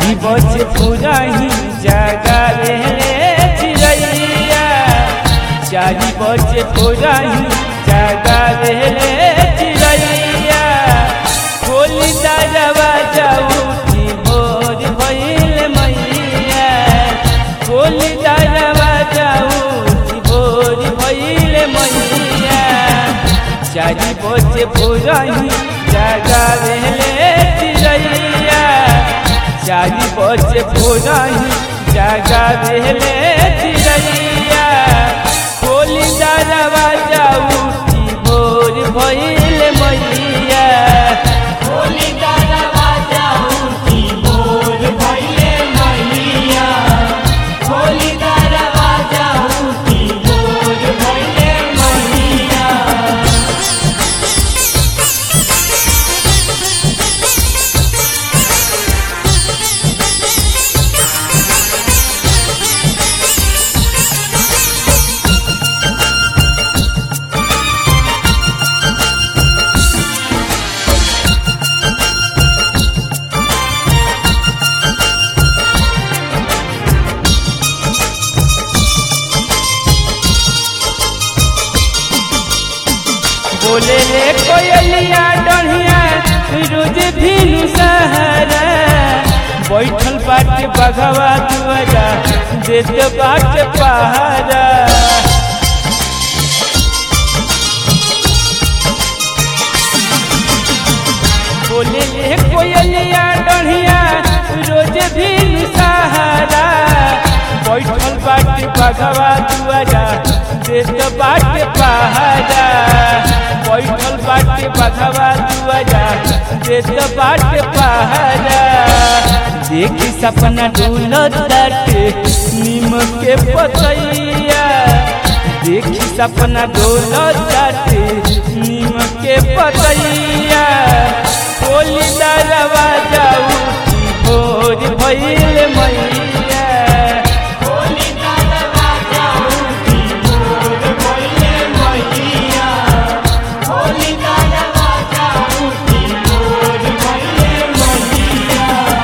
चारी बजे पुरही जगा रे चिड़ैया चारी बजे पुरही जगा रे चिड़ैया कोली दरवा जाऊ की भोर भइल मैया कोली दरवा जाऊ की भोर भइल मैया चारी बजे पुरही जगा रे चिड़ैया चारी बजे पुरही जगा रे चिड़ैया कोली दरवा जाऊ की भोर भइल मैया होली दरवाजा उठी भोर भइले मैया होली दरवाजा उठी भोर भइले मैया बोले रे कोयलिया डढ़िया रोज भीनु सहरा बैठल बाटे बघवा दुआरा देत बाटे पहारा बोले रे कोयलिया डढ़िया रोज भीनु सहारा बैठल बाटे बघवा दुआरा देत बाटे पहारा बैठल बाटे बघवा दुआरा देत बाटे पहारा देखी सपना डोलत बाटे नीम के पतैया देखी सपना डोलत बाटे नीम के पतैया होली दरवाजा उठी भोर भइल मैया होली दरवाजा उठी भोर भइले मैया होली दरवाजा उठी भोर भइले मैया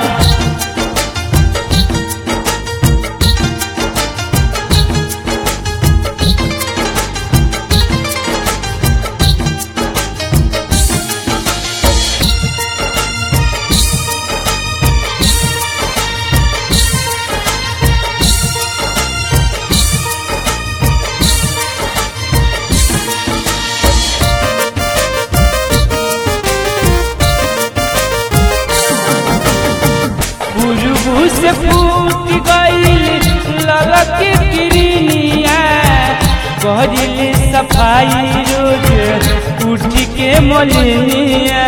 बुजुर्ग से फूट गईल ललक किरनिया कहली सफाई रोज उठ के मलिनिया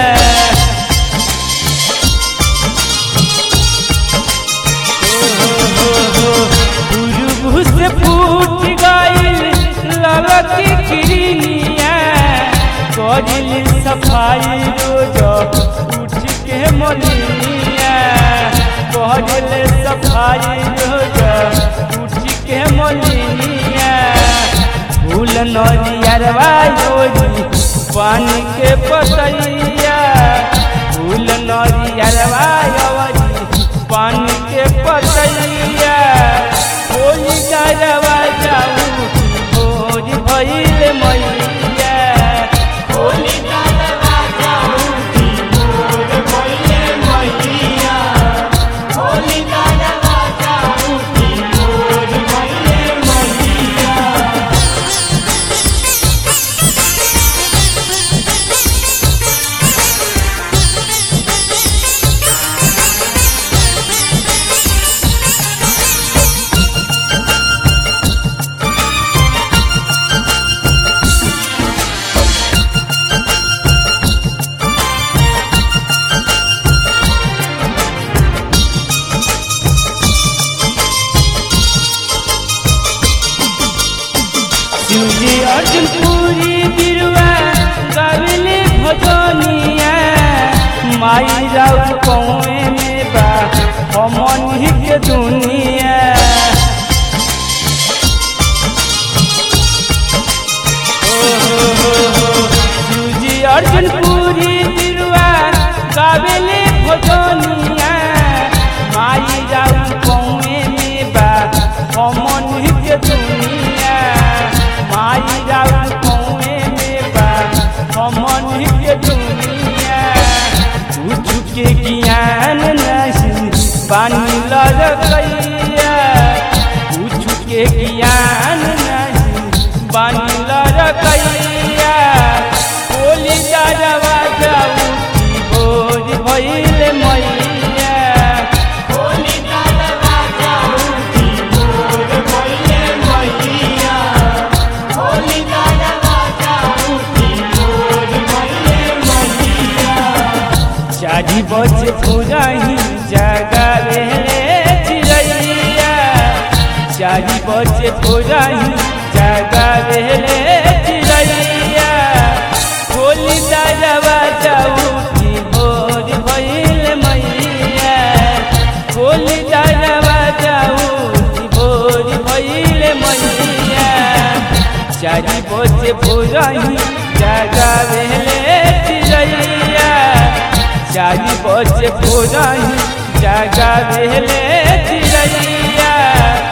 बुजुर्ग से फूट गईल ललक किरनिया कहली सफाई रोज उठ के मलिनिया कहले सफाई रोज उठ के मलिनिया फूल नरियरवा योजी पानी के पतैया फूल नरियरवा योजी पानी के पतैया होली गरवा जाऊ भोज भइल मैया होली दरवाजा उठी भोर भइले मैया होली दरवाजा उठी भोर भइले मैया शिवजी अर्जुन पूरी बिरुवा गावले भजनिया माई राउ कौए में बा हमन ही के दुनिया ओ हो हो हो शिवजी अर्जुन पूरी बिरुवा गावले भजनिया माई के ज्ञान नहीं बानिल रकैया होली दारवा जाऊती भोर भइल मैया होली दरवाजा उठी मोर भइले मैया होली दरवाजा उठी मोर भइले मैया चारी बजे पुरही जगावे चिड़ैया चारी बजे पुरही जगावे चिड़ैया होली दारवा जाऊती भोर भइल मैया होली दारवा जाऊती भोर भइल मैया चारी बजे पुरही जगावे चिड़ैया चारी बजे पुरही जगावे चिड़ैया